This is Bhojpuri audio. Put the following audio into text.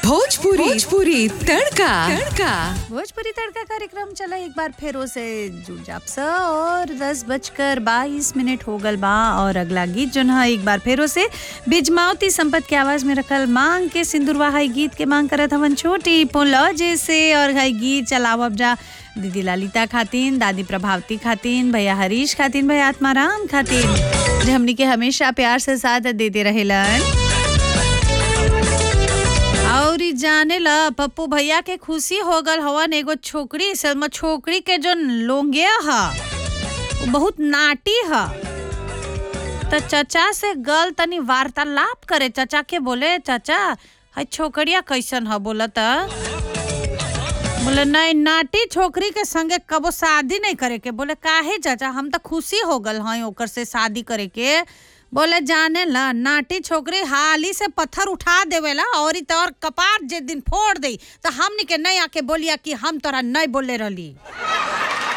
भोजपुरी भोजपुरी तड़का तड़का भोजपुरी तड़का कार्यक्रम चला एक बार फिर से जुड़ जाप स और दस बजकर बाईस मिनट हो गल बा और अगला गीत जो है एक बार फिर से बिजमावती संपत के आवाज में रखल मांग के सिंदूरवा हाई गीत के मांग करत हवन छोटी पोलो जैसे और हाई गीत चलावब जा दीदी लालिता खातिन दादी प्रभावती खातिन भैया हरीश खातिन भैया आत्माराम खातिन जो हमनी के हमेशा प्यार से साथ देते रहेलन और ई जाने ला पप्पू भैया के खुशी हो गल हवन एगो छोकरी सलमा छोकरी के जो लोंगिया ह उ बहुत नाटी ह त चचा से गल तनी वार्तालाप करे चचा के बोले चचा है छोकरिया कैसन ह बोला त बोले नहीं नाटी छोकरी के संगे कबो शादी नहीं करे के बोले काहे चाचा हम तो खुशी हो गल हई ओकर से शादी करे के बोले जाने ला नाटी छोकरी हाली से पत्थर उठा देवेला और ई तोर कपार जे दिन फोड़ दे तो हमनी के नहीं आके बोलिया कि हम तोरा नहीं बोले रहली